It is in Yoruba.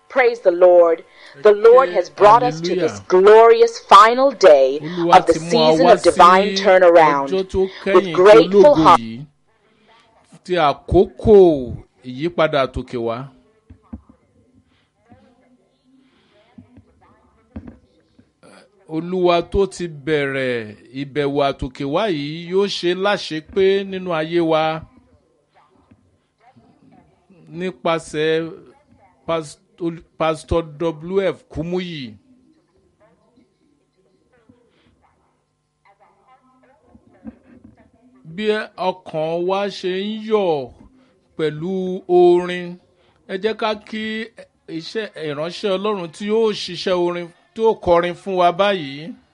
Praise the Lord. The Lord has brought us to this Hallelujah. glorious final day olúwa of the ti mú wa season wá of divine sí turnaround. ọjọ́ tó With kẹ́yìn tí grateful ológo heart, yìí ti àkókò ìyípadà àtòkè wá. olúwa tó ti bẹ̀rẹ̀ ìbẹ̀wò àtòkè wá yìí yóò ṣe láṣepé nínú ayé wa nípasẹ̀ Past- pastor wf kumuyi. bí ọkàn wa ṣe ń yọ̀ pẹ̀lú orin ẹ jẹ́ ká kí iṣẹ́ ìránṣẹ́ ọlọ́run tí yóò ṣiṣẹ́ orin tí yóò kọrin fún wa báyìí.